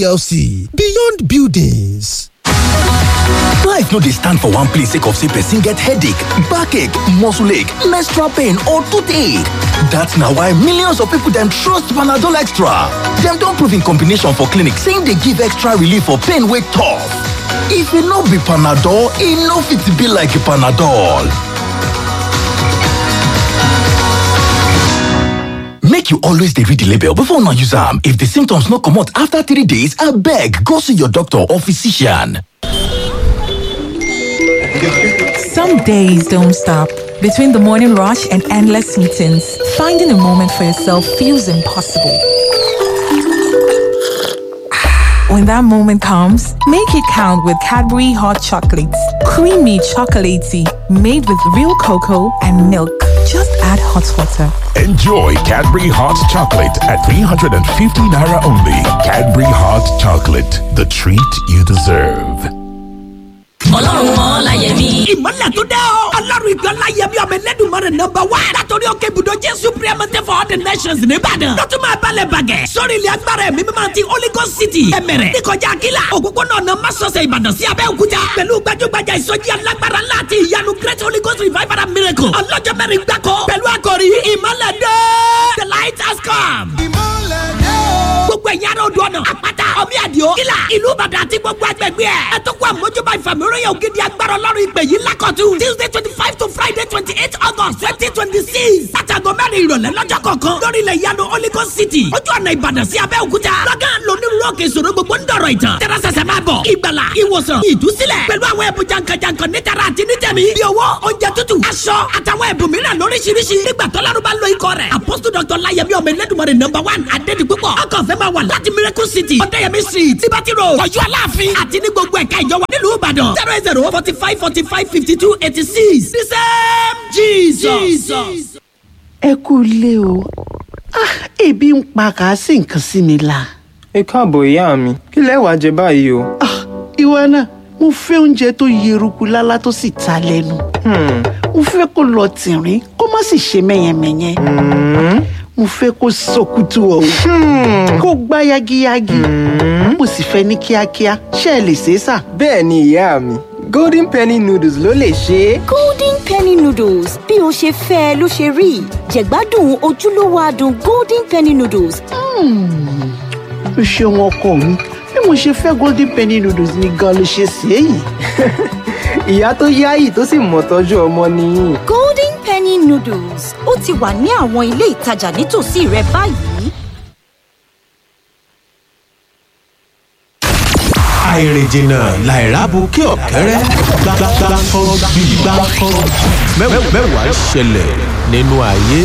plc beyond buildings. life no dey stand for one place sake of say person get headache backache muscle ache menstrual pain or toothache dat na why millions of people dem trust panadol extra dem don prove im combination for clinic say im dey give extra relief for pain wey tough if e no be panadol e no fit be like panadol make you always dey read the label before una use am if the symptoms no comot after three days abeg go see your doctor or physician Some days don't stop. Between the morning rush and endless meetings, finding a moment for yourself feels impossible. When that moment comes, make it count with Cadbury Hot Chocolates. Creamy chocolatey, made with real cocoa and milk. Just add hot water. Enjoy Cadbury Hot Chocolate at 350 Naira only. Cadbury Hot Chocolate, the treat you deserve. ọlọ́run mọ́ láyẹ̀mí. ìmọ̀lẹ̀ tó dẹ́ o. ọlọ́run ìgbà láyẹ̀mí ọmọ ẹlẹ́dùnmọ́rẹ̀ nọmba wá. látọ̀rí òkè ibùdó jésù priamate for all the nations nìbàdàn. lọ́tún máa balẹ̀ bàgẹ́. sórí ilẹ̀ agbára ẹ̀mí mímọ́ ti holy ghost city. ẹ̀mẹ̀rẹ̀ níkọjá akíla. òpópónà ọ̀nà masọ̀sẹ̀ ìbàdàn sí abẹ́òkúta. pẹ̀lú gbajúgbajà ìsọjí alágbára ńlá àti ìyanu great holy ghost revival and miracle. ọlọ́jọ́ mẹ́rin gbáko. pẹ̀lú àkòrí ìmọ̀lẹ̀ dé. the light has come. gbogbo ẹ̀yin ará odò ọ̀nà àpáta ọmí àdìo kílà ìlú ìbàdàn àti gbogbo agbègbè ẹ̀. ẹ tó kó àmójúbà ìfàmìíràn ògidì agbára ọlọ́run ìpè yìí lákọ̀tún. tuesday twenty five to friday twenty eight august twenty twenty six. látàgọ́ mẹ́rin ìrọ̀lẹ́ lọ́jọ́ kọ̀ọ̀kan lórí ilẹ̀ ìyanu holy ghost city. ojú ọ̀nà ìbàdàn sí abẹ́òkúta. lọ́gán lónírúurú òkè ìṣòro gbogbo ń dọ̀rọ̀ ìtàn. tẹ́rẹ́sẹsẹ máa bọ̀ ìgbàlà ìwòsàn ìdúsílẹ̀ pẹ̀lú àwọn ẹ̀bùn jankan-jankan nítara àti nítẹ̀mí. bí owó oúnjẹ tútù aṣọ àtàwọn ẹ̀bùn mìíràn lóríṣiríṣi. nígbà tọ́lárú bá lo ikọ̀ rẹ̀. apostle dr layemi ọmọ ẹlẹ́dùnmọ̀rẹ̀ number one adédi púpọ̀. ọkọ̀ fẹ́ máa wà láti miracle city ọ̀dẹ́yẹmí street liberty road ọ̀yọ́ aláàfin àti ní gbogbo ẹ̀ka ìjọba nílùú ìbàdàn zero eight zero forty five forty five fifty two eighty six the same jesus. ẹ kú ilé o Ah, ebi ń pa kàásì nǹkan sí mi la. ẹ káàbọ̀ ìyá mi kí lẹ wàá jẹ báyìí o. Ah, ìwọ náà mo fẹ́ oúnjẹ tó yeruku lálá tó sì ta lẹ́nu. mo fẹ́ kó lọ tìrín kó má sì ṣe mẹ́yẹmẹ́yẹ. mo fẹ́ kó sọkútù ọ̀hún kó gbá yagiyagi. mo sì fẹ́ ní kíákíá ṣé ẹ lè ṣe é sà. bẹ́ẹ̀ ni ìyá mi golden penny noodles ló lè ṣe é. golden penny noodles bí o ṣe fẹ́ ẹ ló ṣe rí jẹ̀gbádùn ojúlówó adùn golden penny noodles. o ṣeun ọkọ mi bí mo ṣe fẹ́ golden penny noodles ni gan ló ṣe ṣe é yìí. ìyá tó yáyì tó sì mọ̀ tọ́jú ọmọ nìyí. golden penny noodles ó ti wà ní àwọn ilé ìtajà nítòsí rẹ báyìí. àìrìnjìnà làìrábù kí ọ̀kẹ́rẹ́ gbàgbàgbàkọ́ bí gbàkọ́ mẹ́wàá ṣẹlẹ̀ nínú ayé.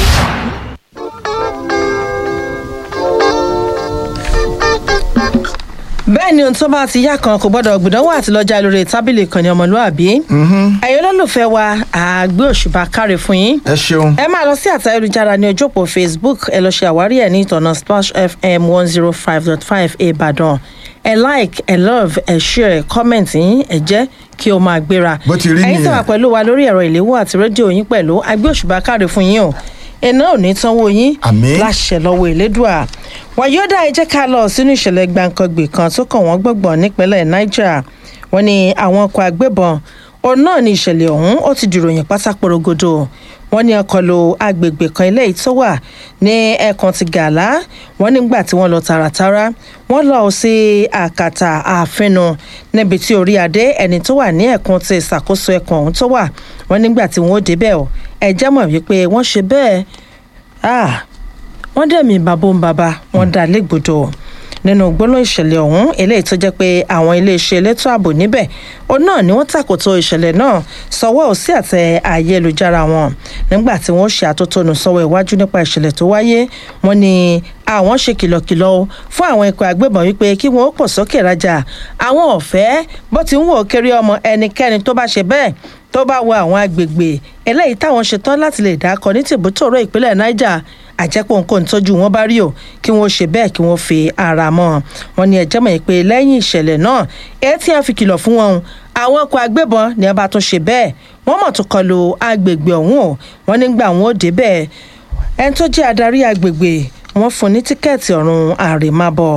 bẹ́ẹ̀ ni ohun tó bá ti yá kan kò gbọ́dọ̀ gbìdánwò àti lọ́jà lórí tábìlì ìkànnì ọmọlúàbí. ẹ̀yin olólùfẹ́ wa àgbé òṣùbà káre fún yín. ẹ ṣeun. ẹ máa lọ sí àtà ayélujára ní ojú òpó facebook ẹ lọ ṣe àwárí ẹ ní ìtọ̀nà splash fm one zero five dot five ìbàdàn ẹ like ẹ love ẹ share ẹ comment yín ẹ jẹ́ kí o máa gbéra. bó ti rí ẹ̀yin tó wà nìyẹn. pẹ̀lú wa lórí ẹ̀rọ ìléwọ́ àti rédíò yín pẹ̀lú àgbé òṣùbà káre fún yín o iná ò ní tánwó yín Àmín. láṣẹ lọ́wọ́ ìlédùà wàyọ́dà ẹ jẹ́ ká lọ sínú ìṣẹ̀lẹ̀ gbàǹkangbè kan tó kàn wọ́n gbọ̀ngbọ̀n nípínlẹ̀ niger wọ́n ní àwọn ọkọ̀ agbébọn òun náà ní ìṣẹ̀lẹ̀ ọ̀hún ó ti dìròyìn pátá porogodo wọ́n ní ọkọ̀ lo agbègbè kan ilé yìí tó wà ní ẹkùn ti gàlá wọ́n nígbà tí wọ́n lọ tààràtàrà wọ́n lọ sí àkàtà àfinu níbi tí orí adé ẹni tó wà ní ẹkùn ti ìṣàkóso ẹkùn ọ̀hún tó wà wọ́n nígbà tí wọ́n ó débẹ̀ ọ̀ ẹ jẹ́ mọ̀ wípé wọ́n ṣe bẹ́ẹ̀ ah wọ́n dẹ̀mí bàbá ń bàbá wọ́n dá légbodò nínú gbólóhùn ìṣẹ̀lẹ̀ ọ̀hún eléyìí tó jẹ́ pé àwọn iléeṣẹ́ elétò ààbò níbẹ̀ òun náà ni wọ́n tàkòtò ìṣẹ̀lẹ̀ náà sọwọ́ sí àtẹ ayélujára wọn nígbà tí wọ́n ṣe àtótónu sọ́wọ́ iwájú nípa ìṣẹ̀lẹ̀ tó wáyé wọ́n ní àwọn ṣe kìlọ̀kìlọ̀ o fún àwọn ikọ̀ agbébọn wípé kí wọ́n ó pọ̀ sókè rajà àwọn ọ̀fẹ́ bó ti ń wò ó kéré ọmọ ẹnikẹ́ni tó bá ṣe bẹ́ẹ̀ tó bá wọ àwọn agbègbè eléyìí táwọn ṣetán láti lè dákọ ní tìbútòrò ìpínlẹ̀ niger àjẹpọ̀ nǹkan tójú wọn bá rí o kí wọ́n ṣe bẹ́ẹ̀ kí wọ́n fi ara mọ́ ọ wọn ní ẹjẹ́ mọ̀ pé lẹ́yìn ìṣẹ̀lẹ̀ náà èyí tí wọ́n fi kìlọ̀ fún wọn àwọn ọkọ̀ agbébọn ni wọ́n bá tún ṣe bẹ́ẹ̀ wọ́n mọ̀ tó kọlu agbègbè ọ̀hún o wọ́n nígbà wọn ò débẹ̀ ẹni tó jẹ́ adarí agbègbè wọ́n fún ní tíkẹ́ẹ̀tì ọ̀run àrèmábọ̀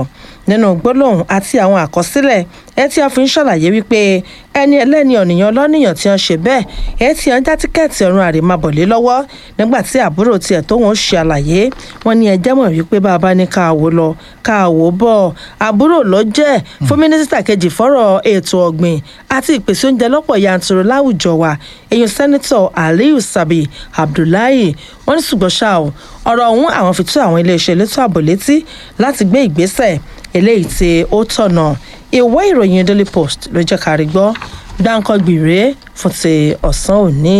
nínú gbólóhùn àti àwọn àkọsílẹ̀ ẹ tí a fi ń ṣàlàyé wípé ẹni ẹlẹ́ni ọ̀nìyàn lọ́nìyàn tí wọ́n ṣe bẹ́ẹ̀ ẹ tí wọ́n já tíkẹ́ẹ̀tì ọ̀run àrèmábọ̀lé lọ́wọ́ nígbà tí àbúrò tiẹ̀ tó wọn ṣe àlàyé wọn ní ẹjẹ́ mọ̀ wípé bàbá ní káàwó lọ káàwó bọ̀ àbúrò ló jẹ́ fún mínísítà kejì fọ́rọ̀ ètò ọ̀gbìn àti ìpèsè oúnjẹ lọ́pọ̀ yanturu láwùjọ wa èyàn sẹ́nitọ̀ aliyu sabi abdullahi wọ́n ní ṣùgbọ́n ṣá o ọ̀rọ̀ ọ̀hún àwọn fi tó àwọn iléeṣẹ́ elétò ààbò létí láti gbé ìgbésẹ̀ eléyìí tí ó tọ̀nà ìwé ìròyìn daily post ló jẹ́ ká rí gbọ́ dáńkọ́ gbìrè fún ti ọ̀sán òní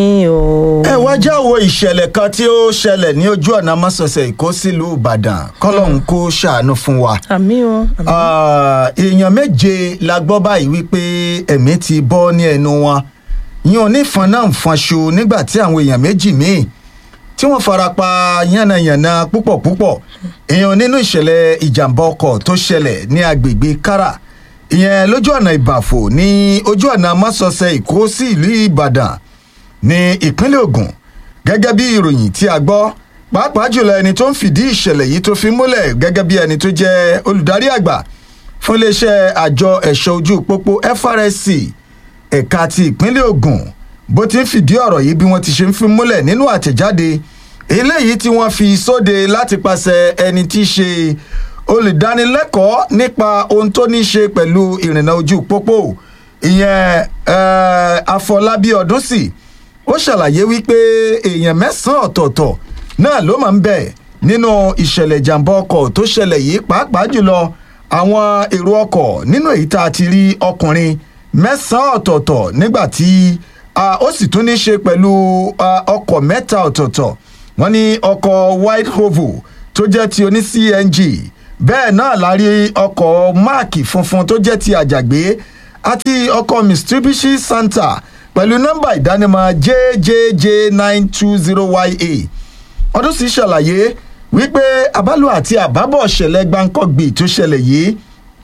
o. ẹ wá jáwọ́ ìṣẹ̀lẹ̀ kan tí ó ṣẹlẹ̀ ní ojú ọ̀nà mọ́sọ̀ọ̀sẹ̀ èkó sílùú ìbàdàn kọ́lọ́hún kó ṣàánú fún wa. àmì o. Ah, èèyàn méje la gbọ́ báyìí wípé ẹ̀mí ti bọ́ ní ẹnu wọn yín onífọn náà ń fọnṣu nígbà tí àwọn èèyàn méjì míì tí wọ́n farapa yánnayànna púpọ̀ púpọ̀ èèyàn nínú ìṣẹ̀lẹ̀ ìjàmbá ọkọ̀ tó ṣẹlẹ̀ ní agbègbè kára ìyẹn lójú ọ̀nà ìbàfò ní ojú ọ̀nà mọ́sọ̀ọ̀sẹ̀ èkó sí ìlú ìbàdàn ní ìpínlẹ̀ ogun gẹ́gẹ́ bí ìròyìn tí a gbọ́ pàápàá jùlọ ẹni tó ń fìdí ìṣẹ̀lẹ̀ yìí tó fi múlẹ̀ gẹ́gẹ́ bí ẹni tó jẹ́ olùdarí àgbà fún iléeṣẹ́ àjọ ẹ̀ṣọ́ ojú pópó FRSC ẹ̀ka ti ìpínlẹ̀ ogun bó ti ń fìdí ọ̀rọ̀ yìí bí wọ́n ti ṣe ń fi múlẹ̀ nínú àtẹ̀jáde eléyìí tí wọ́n fi sóde láti pàṣẹ ẹni tí í ṣe olùdánilẹ́kọ̀ọ́ nípa ohun tó ní í ṣe pẹ̀lú ìrìnnà ojú pópó ìyẹn eh, afọlábí ọdúnsì ó ṣàlàyé wípé èèyàn mẹ́sàn-án ọ̀tọ̀ọ̀tọ̀ náà ló máa ń bẹ̀ nínú ìṣẹ̀lẹ̀ ìjàmbá ọkọ̀ tó ṣẹlẹ̀ yìí pàápàá jùlọ àwọn èrò ọkọ̀ nínú èyí tá a ti rí ọkùnrin mẹ́sàn-án ọ̀tọ̀ọ̀tọ̀ nígbà tí ah, ó sì tún ní í ṣe pẹ̀lú ah, ọkọ̀ mẹ́ta ọ̀tọ̀ọ̀tọ̀ wọ́n ní ọkọ̀ white hovel tó jẹ́ ti oní cng bẹ́ẹ̀ náà la rí ọkọ̀ máàkì funfun tó jẹ́ ti àjàgbé àti ọkọ̀ mitsubishi santa pẹ̀lú nọ́mbà ìdánimọ̀ jjj nine two zero ya ọdún sì ṣàlàyé wípé àbálò àti àbábọ̀ ṣẹlẹ̀ gbáǹkọ́gbì tó ṣẹlẹ̀ yìí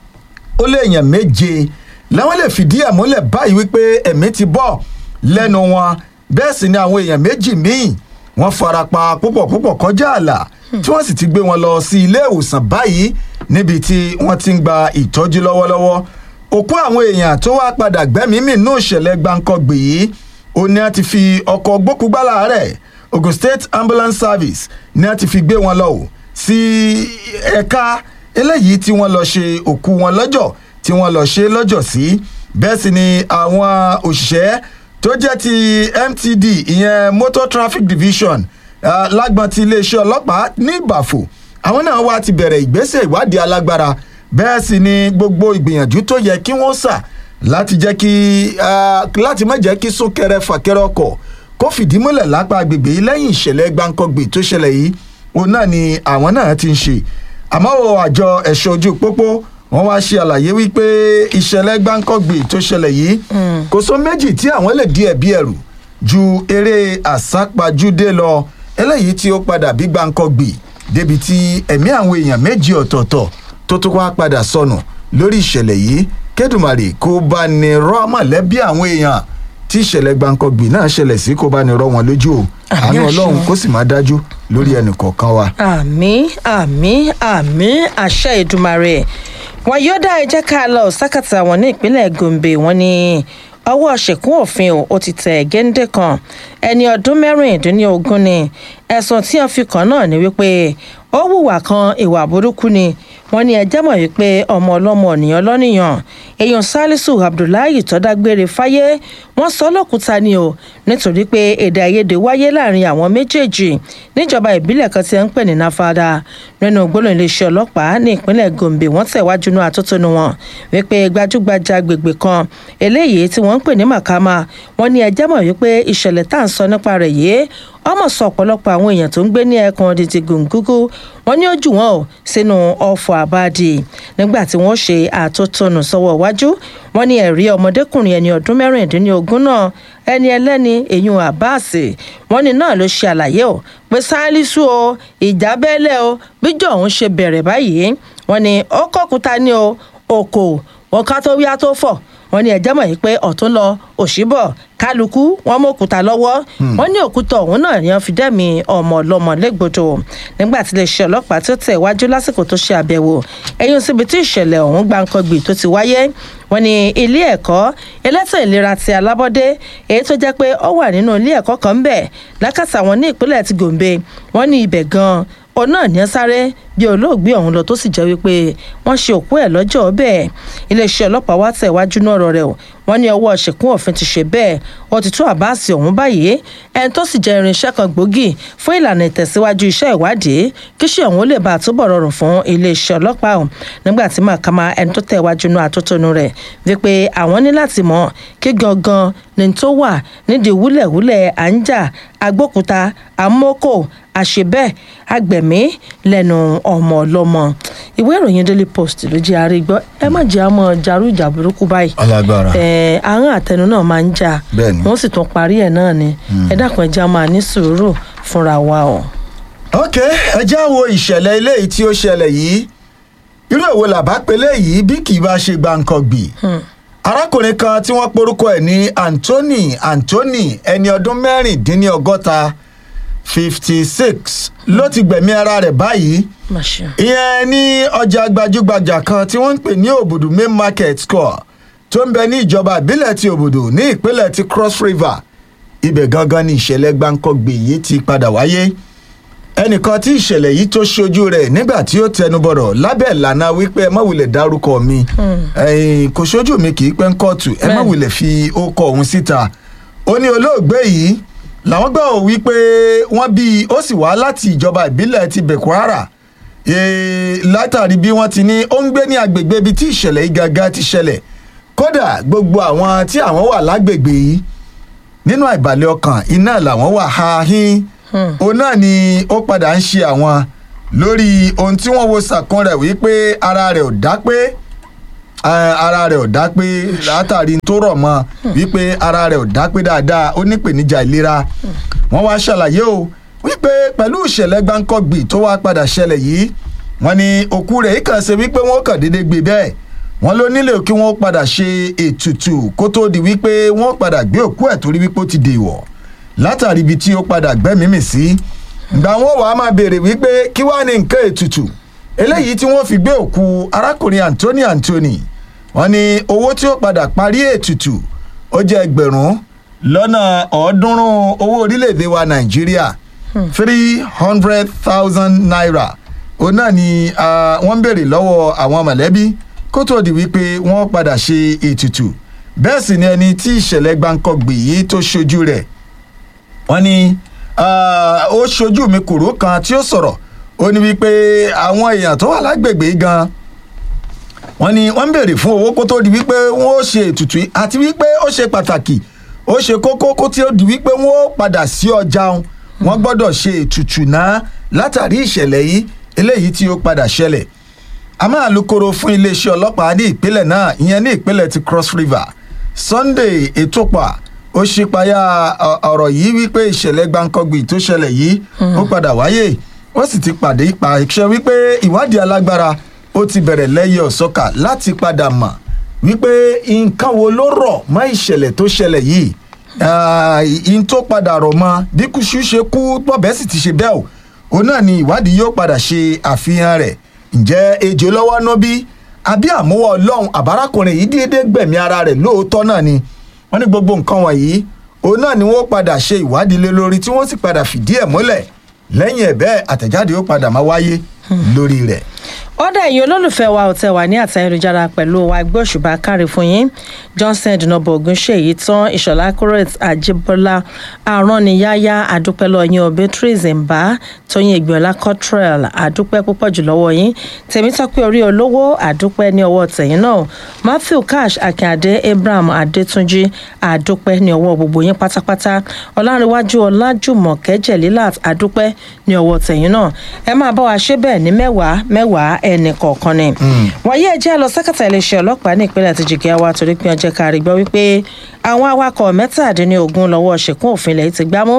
ó lé èèyàn méje làwọn lè fìdí ẹ̀ múlẹ̀ báyìí wípé ẹ̀mí ti bọ̀ lẹ́nu wọn bẹ́ẹ̀ sì ni àwọn èèyàn méjì míì wọ́n farapa púpọ̀ púpọ̀ kọjá ààlà tí wọ́n sì ti gbé wọn lọ sí ilé ìwòsàn báyìí níbi tí wọ́n ti ń gba ìtọ́jú lọ́wọ́lọ́wọ́ òkú àwọn èèyàn tó wá padà gbẹ́mìí mì nínú ìṣẹ̀lẹ̀ gbáǹkọ́gbì yìí ó ní a ti fi ọkọ̀ gbókùgbálà rẹ̀ ogun state ambulance service ní a ti fi gbé wọn lọ o sí ẹ̀ka eléyìí tí wọ́n lọ ṣe òkú wọn lọ́jọ́ tí wọ́n lọ ṣe lọ́jọ́ sí bẹ́ẹ̀ sì ni àwọn òṣìṣẹ́ tó jẹ́ ti mtd ìyẹn motor traffic division uh, lágbọn ti iléeṣẹ́ ọlọ́pàá ní ìbàfò àwọn náà wá ti bẹ̀rẹ̀ ìgbésẹ̀ ìwádìí alágbára bẹ́ẹ̀ sì ni gbogbo ìgbìyànjú tó yẹ kí wọ́n sà láti jẹ́ kí láti má jẹ́ kí súnkẹrẹ fàkẹrẹ ọkọ̀ kó fìdí múlẹ̀ lápá agbègbè yìí lẹ́yìn ìṣẹ̀lẹ̀ gbáǹkọ́gbè tó ṣẹlẹ̀ yìí òun náà ni àwọn náà ti ń ṣe àmọ́ o àjọ ẹ̀ṣọ́ ojú pópó wọ́n wá ṣe àlàyé wípé ìṣẹ̀lẹ̀ gbáǹkọ́gbè tó ṣẹlẹ̀ yìí kò sọ méjì tí àwọn lè di ẹ̀bí ẹ̀rù ju eré àsápajúdé lọ eléyìí tí ó padà bí gbáǹkọ́gbè débi tí ẹ̀mí àwọn èèyàn méjì ọ̀tọ̀ọ̀tọ̀ tó tún wá padà sọnù lórí ìṣẹ̀lẹ̀ yìí kẹ́dùmarè kó bá ní rọ́ mọ̀lẹ́bí àwọn èèyàn tí ìṣẹ̀lẹ̀ gbàǹkangbì náà ṣẹlẹ̀ sí kó bá ní rọ́ wọn lójú o àánú ọlọ́run kó sì máa dájú lórí ẹnì kọ̀ọ̀kan wa. àmì àmì àmì àṣẹ ìdùmarè wọn yóò dá ẹjẹ ká lọ sákàtà wọn ní ìpínlẹ̀ gombe wọn ní ọwọ́ ṣèkún òfin ó ti tẹ̀ géńdé kan ẹni ọdún mẹ́rìndínlógún ni ẹ̀sùn tí wọ́n fi kàn náà ni wípé ó hùwà kan ìwà burúkú ni wọ́n ní ẹjẹ́ mọ̀ wípé ọmọ ọlọ́mọ ènìyàn lọ́nìyàn èèyàn salisu abdullahi tọ́dágbére fáyé wọ́n sọ lọ́kùúta ni o nítorí pé èdè àìyedè wáyé láàrin àwọn méjèèjì níjọba ìbílẹ̀ kan tí ẹ ń pè ní nafada nínú gbólóhùn iléeṣẹ́ ọlọ́pàá ní ìpínlẹ̀ gombe wọ́n tẹ̀wájú ní atótónu wọn wípé gbajúgbajà agbègbè kan eléyìí tí wọ́n ń pè ní makama wọ́n ní ẹjẹ́ mọ̀ wípé ìṣẹ̀lẹ̀ tá à ń sọ nípa rẹ̀ yìí ọmọ sọ ọ̀pọ̀lọpọ̀ àwọn èèyàn tó ń gbé ní ẹkùn ọ̀dìtì gòǹgógó wọn ní ó jù wọn ò sínú ọ̀fọ̀ àbáàdì nígbà tí wọ́n ṣe àtótónu sọ́wọ́ iwájú wọn ní ẹ̀rí ọmọdékùnrin ẹni ọdún mẹ́rìndínlógún náà ẹni ẹlẹ́ni èyún abbas wọn ní náà ló ṣe àlàyé o pé sálísù o ìjà bẹ́lẹ̀ o bíjọ́ òun ṣe bẹ̀rẹ̀ báyìí wọn ní ó kọ́kúta ní o oko wọn ká tó wíyá tó fọ̀ wọn ní ẹ̀jẹ̀ mọ̀ yìí pé ọ̀tún lọ òṣìbọ̀ kálukú wọn mú òkúta lọ́wọ́ wọn ní òkúta ọ̀hún náà ni wọn fi dẹ́mi ọmọ ọlọ́mọ légbodò nígbà tí iléeṣẹ́ ọlọ́pàá tó tẹ̀ wájú lásìkò tó ṣe àbẹ̀wò ẹ̀yìn síbi tí ìṣẹ̀lẹ̀ ọ̀hún gbàǹkangbì tó ti wáyé wọn ní ilé ẹ̀kọ́ elétò ìlera ti alábọ́dé èyí tó jẹ́ pé ó wà nínú ilé ẹ̀kọ́ kan ń bẹ̀ lákàtà wọn ní ìpínlẹ̀ ti gòǹbe wọn ní ibẹ̀ gan-an òun náà ní sáré bí olóògbé ọ̀hún lọ tó sì jẹ́ wípé wọ́n ṣe òkú ẹ̀ lọ́jọ́ bẹ́ẹ̀ iléeṣẹ́ ọlọ́pàá wá tẹ̀ wájú náà rọ̀ rẹ̀ o wọ́n ní ọwọ́ ṣèkún òfin ti ṣe bẹ́ẹ̀ wọ́n ti tú àbáàsì ọ̀hún báyìí ẹni tó sì jẹ́ irinṣẹ́ kan gbòógì fún ìlànà ìtẹ̀síwájú iṣẹ́ ìwádìí kíṣẹ́ ọ̀hún lè bá àtúbọ̀ rọrùn fún iléeṣẹ́ ọlọ́pàá ọ̀hún nígbà tí màkàmá ẹni tó tẹ̀ wájú náà àtótónu rẹ̀ wípé àwọn ní láti mọ̀ kí gangan ni tó wà nídìí wúlẹ̀wúlẹ̀ à ń jà agbókuta àmókò àṣebẹ́ àgbẹ̀mí lẹ́nu ọmọ ọlọ́mọ ìwé ìròyìn daily post ló jẹ́ àrígbọ́ ẹ má jẹ́ àmọ́ jarú ìjà burúkú báyìí Alágbára. ẹ àrùn àtẹnu náà máa ń jà Bẹ́ẹ̀ni. wọ́n sì tún parí ẹ̀ náà ni ẹ dákun ẹ jẹ́ a máa ní sùúrù fúnra wa o. ok ẹ já wo ìṣẹ̀lẹ̀ eléyìí tí ó ṣẹlẹ̀ yìí irú èwo làbá pélé yìí bí kì í bá ṣe gbàǹkangbì arákùnrin kan tí wọ́n porúkọ ẹ̀ ní anthony anthony ẹni ọdún mẹ́rìndínlọ́gọ́ta fifty six ló ti gbẹ̀mí ara rẹ̀ báyìí Má ṣe. ìyẹn ní ọjà gbajúgbajà kan tí wọ́n ń pè ní òbùdù main market square tó ń bẹ ní ìjọba ìbílẹ̀ ti òbùdù ní ìpínlẹ̀ ti cross river ibẹ̀ gangan ni ìṣẹ̀lẹ̀ gbáǹkọ́gbè yìí ti padà wáyé ẹnìkan tí ìṣẹ̀lẹ̀ yìí tó ṣojú rẹ̀ nígbà tí ó tẹnubọ̀rọ̀ lábẹ́ ìlànà wípé ẹ má wulẹ̀ dárúkọ mi ẹ̀yìn kò ṣojú mi kì í pẹ́ ń kóòtù ẹ má Bẹ́ẹ̀ni. wulẹ̀ fi ókọ òun síta ó ní olóògbé yìí làwọn gbọ́ ò wípé wọ́n bí ó sì wá láti ìjọba ìbílẹ̀ ti bẹ̀kwara Eh, látàrí bí wọ́n ti ní ó ń gbé ní agbègbè ibi tí ìṣẹ̀lẹ̀ yìí gangan ti ṣẹlẹ̀ kódà gbogbo àwọn tí àwọn wà lágbègbè yìí nínú àìbalẹ̀ ọkàn iná làwọn wà ha hín òun náà ni ó padà ń ṣe àwọn lórí ohun tí wọ́n wo sàkún rẹ̀ wípé ara rẹ̀ ò dá pé eh, ara rẹ̀ ò dá pé látàrí tó rọ̀ mọ́ wípé ara rẹ̀ ò dá pé dáadáa ó nípèníjà ìlera wọ́n wá ṣàlàyé o wípé pẹ̀lú ìṣẹ̀lẹ̀ gbáǹkọ́gbì tó wá padà ṣẹlẹ̀ yìí wọ́n ní òkú rẹ̀ yìí kàn ṣe wípé wọ́n kàn déédéé gbé bẹ́ẹ̀ wọ́n ló nílò kí wọ́n padà ṣe ètùtù kó tó di wípé wọ́n padà gbé òkú ẹ̀ torí wípé ó ti dèwọ̀ látàrí ibi tí ó padà gbẹ́mímì sí ìgbà wọn wàá máa béèrè wípé kí wàá ní nǹkan ètùtù eléyìí tí wọ́n fi gbé òkú arákùnrin anthony anthony wọ́n ní owó tí ó padà parí ètùtù ó jẹ́ ẹgbẹ̀rún lọ́nà ọ̀ọ́dúnrún owó orílẹ̀-èdè wa nàìjíríà three hundred thousand naira òun náà ni ah, wọ́n ń béèrè lọ́wọ́ àwọn mọ̀lẹ́bí kó tó di wípé wọ́n padà ṣe ètùtù bẹ́ẹ̀ sì ni ẹni tí ìṣẹ̀lẹ̀ gbáǹkọ́gbì yìí tó ṣojú rẹ̀ wọ́n ní ah, ó ṣojú mi kùrú kan tí ó sọ̀rọ̀ ó ní wípé àwọn èèyàn tó wà lágbègbè yìí gan wọ́n ní wọ́n ń béèrè fún owó kó tó di wípé wọ́n ó ṣe ètùtù yìí àti wípé ó ṣe pàtàkì ó ṣe kókó kó tí ó di wípé wọ́n ó padà sí ọjà wọn wọ́n gbọ́dọ̀ ṣe ètùtù náà látàrí ìṣẹ̀lẹ̀ yìí eléyìí tí ó padà ṣẹlẹ̀ àmọ́ àlùkòrò fún iléeṣẹ́ ọlọ́pàá ní ìpínlẹ̀ náà ìyẹn ní ìpínlẹ̀ ti cross river sunday ètòpà ó ṣípayá ọ- ọ̀rọ̀ yìí wípé ìṣẹ̀lẹ̀ gbáǹkọ́gbì tó ṣẹlẹ̀ yìí ó padà wáyé ó sì ti pàdé pàṣẹ wípé ìwádìí alágbára ó ti bẹ̀rẹ̀ lẹ́yẹ ọ̀sọ́kà láti padà mọ̀ wípé nǹkan wo ló rọ̀ mọ́ ìṣẹ̀lẹ̀ tó ṣẹlẹ̀ yìí ìyìn tó padà rọ̀ mọ́ bí kúṣú ṣe kú bọ́bẹ̀ sì ti ṣe bẹ́ẹ̀ o òun náà ni ìwádìí yóò padà ṣe àfihàn rẹ̀ ǹjẹ́ ejò lọ́wọ́ ná bí àbí àmúwọ̀ ọlọ́run àbárakùnrin yìí déédéé gbẹ̀mí ara rẹ̀ lóòótọ́ náà ni wọ́n ní gbogbo nǹkan wọ̀nyí òun náà ni wọ́n padà ṣe ìwádìí lé lórí tí wọ́n sì padà fìdí ẹ̀ múlẹ̀ lẹ́yìn ẹ̀ bẹ́ẹ̀ àtẹ̀jáde ó padà máa wáyé lórí rẹ̀. ọ̀dà ẹ̀yin olólùfẹ́ wa ò tẹ̀ wá ní àtayélujára pẹ̀lú wa gbé òṣùbà kárí fún yín johnson dùnàbọ̀ ògúnṣèyí tán ìṣọ̀lá kúrẹ́t àjíbọ́lá àrọ́niyáyá àdúpẹ́lọ́ yín o beatrice mbá tóyìn ìgbìmọ̀lá cottrell àdúpẹ́ púpọ̀ jù lọ́wọ́ yín tèmítọ́pẹ́ orí olówó àdúpẹ́ ní ọwọ́ tẹ̀yìn náà matthew cash akíndé abraham adétúnjì àdúpẹ́ ní ọwọ́ gbogbo yín pátápátá ọlárẹ̀wájú ọlájùmọ̀kẹ́ jẹ̀lílàt àdúpẹ́ ní ọwọ́ tẹ̀yìn náà ẹ máa bá wa ṣe bẹ́ẹ̀ ní mẹ́wàá mẹ́wàá ẹnì kọ̀ọ̀kan ni. wọ́n yé ẹjẹ́ lọ sẹ́kẹ̀tà iléeṣẹ́ ọlọ́pàá ní ìpínlẹ̀ ti jìgẹ́ wa torí pé ọjọ́ kárí gbọ́ wípé àwọn awakọ̀ mẹ́tàdínlógún lọ́wọ́ ṣèkún òfin ilẹ̀ ti gbámú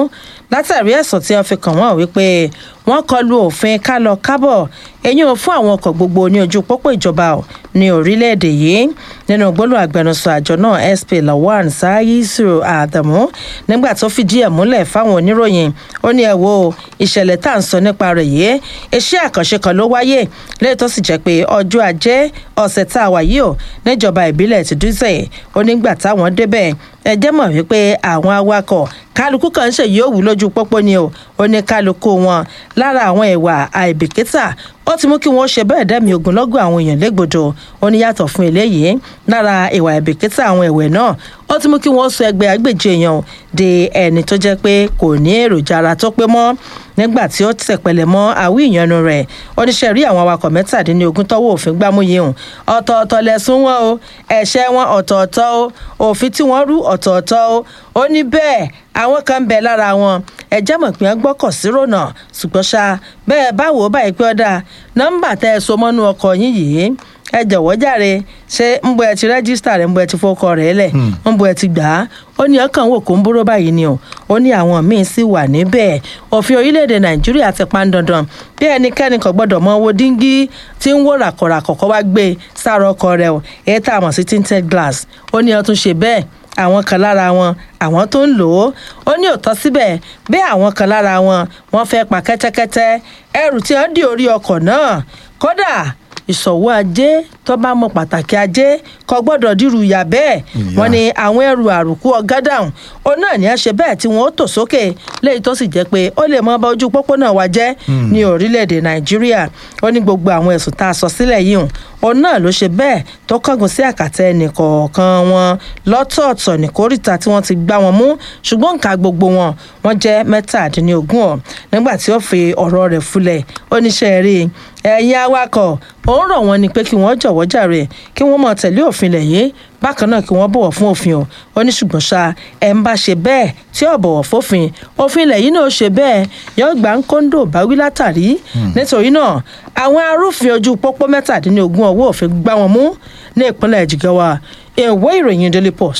látàrí ẹ̀sùn tí wọ́n fi kàn wọ́n wípé wọ́n kọlu òfin kálọ kábọ̀ ẹ̀yìn ò fún àwọn ọkọ̀ gbogbo ní ojú pópó ìjọba ò ní orílẹ̀-èdè yìí nínú gbólóhùn agbẹnusọ àjọ náà sp lawan sayisu adamu nígbà tó fìdí ẹ̀ múlẹ̀ fáwọn oníròyìn ó ní ẹ wo ìṣẹ̀lẹ̀ tá à ń sọ nípa rẹ̀ yìí iṣẹ́ àkànṣe kan ló wáyé lẹ́yìn tó sì jẹ́ pé ọjọ́ ajé ọ̀sẹ̀ tá a wà yìí ò níjọba ìbílẹ̀ ti dúzẹ̀ ó nígbà táwọn débẹ̀ ẹ jẹ́ mọ̀ wípé àwọn awakọ̀ kálukú kan ń ṣèyí òwú lójú pópó ni o ó ní kálukú wọn lára àwọn ìwà àìbìkítà ó ti mú kí wọ́n ṣe bẹ́ẹ̀ dẹ́mi ogunlọ́gọ̀ àwọn èèyàn légbodò ó ní yàtọ̀ fún eléyìí lára ìwà àìbìkítà àwọn ẹ̀wẹ̀ náà ó ti mú kí wọ́n sọ ẹgbẹ́ agbèjì èèyàn di ẹni tó jẹ́ pé kò ní èròjà ara tó pé mọ́ nígbà tí ó tẹ̀pẹ̀lẹ̀ mọ́ àwí ìyanu rẹ̀ oníṣẹ́ rí àwọn awakọ̀ mẹ́tàdínlógún tọ́wọ́ òfin gbámú yìí hùn ọ̀tọ̀ọ̀tọ̀ lẹ̀sùn wọn o ẹ̀ṣẹ̀ wọn ọ̀tọ̀ọ̀tọ̀ o òfin tí wọ́n rú ọ̀tọ̀ọ̀tọ̀ o ó ní bẹ́ẹ̀ àwọn kan ń bẹ lára wọn ẹjẹ́ mọ̀ pé wọ́n gbọ́kọ̀ sí rònà ṣùgbọ́n ṣá bẹ́ẹ̀ báwo báyìí pé ọ̀dà nọ́mbà tẹ́ ẹ so mọ́nú ọkọ̀ yín yìí ẹ jọ̀wọ́ jàre ṣé ń bọ ẹ ti rẹ́gísítà rẹ̀ ń bọ ẹ ti fọkọ rẹ̀ lẹ̀ ń bọ ẹ ti gbà á ó ní ọkàn wò kó ń búrò báyìí ni o ó ní àwọn míín sì wà níbẹ̀ òfin orílẹ̀-èdè nàìjíríà ti pa ń dandan bí ẹnikẹ́ni kò gbọ́dọ̀ mọ owó díngí tí ń wò ràkọ̀ràkọ̀ kọ́ wá gbé sára ọkọ̀ rẹ̀ o èyí tá a mọ̀ sí tinted glass ó ní ọ tún ṣe bẹ́ẹ̀ àwọn kan lára wọn àwọn tó ń lò ó ó ní òótọ́ síbẹ̀ bí àwọn kan lára wọn wọ́n fẹ́ pa kẹ́tẹ́kẹ́tẹ́ ẹrù tí wọ́n dì orí ọkọ̀ náà kódà ìṣòwò ajé tó bá mọ pàtàkì ajé kò gbọ́dọ̀ dírú ìyà bẹ́ẹ̀ wọ́n ní àwọn ẹrù àrùkù ọ̀gádàhùn ó náà ní àṣẹ bẹ́ẹ̀ tí wọ́n ó tò sókè léyìí tó sì jẹ́ pé ó lè mọ bá ojú pópónà wa jẹ́ ní orílẹ̀-èdè nàìjíríà ó ní gbogbo àwọn ẹ̀sùn tá a sọ sílẹ̀ yìí hùn òun náà ló ṣe bẹ́ẹ̀ tó kángun sí àkàtà ẹnìkọ̀ọ̀kan wọn lọ́tọ̀ọ̀tọ̀ ní kórìíta tí wọ́n ti gbá wọn mú ṣùgbọ́n nǹka gbogbo wọn wọ́n jẹ́ mẹ́tàdínlógún ọ̀ nígbà tí ó fi ọ̀rọ̀ rẹ̀ fúlẹ̀ ó níṣẹ́ rí ẹ̀yin awakọ̀ òun rọ̀ wọ́n ni pé kí wọ́n jọ̀wọ́ jàre kí wọ́n mọ̀ tẹ̀lé òfin lẹ̀ yìí bákan náà kí wọ́n bọ̀wọ̀ fún òfin o ó ní ṣùgbọ́n ṣá ẹ̀ ń bá ṣe bẹ́ẹ̀ tí ò bọ̀wọ̀ fófin òfin ilẹ̀ yìí náà ṣe bẹ́ẹ̀ yóò gbà ń kóńdò báwí látàrí nítorí náà àwọn arúfin ojú pópó mẹ́tàdínlógún ọwọ́ òfin gbá wọn mú ní ìpínlẹ̀ jigawa ìwé ìròyìn daily post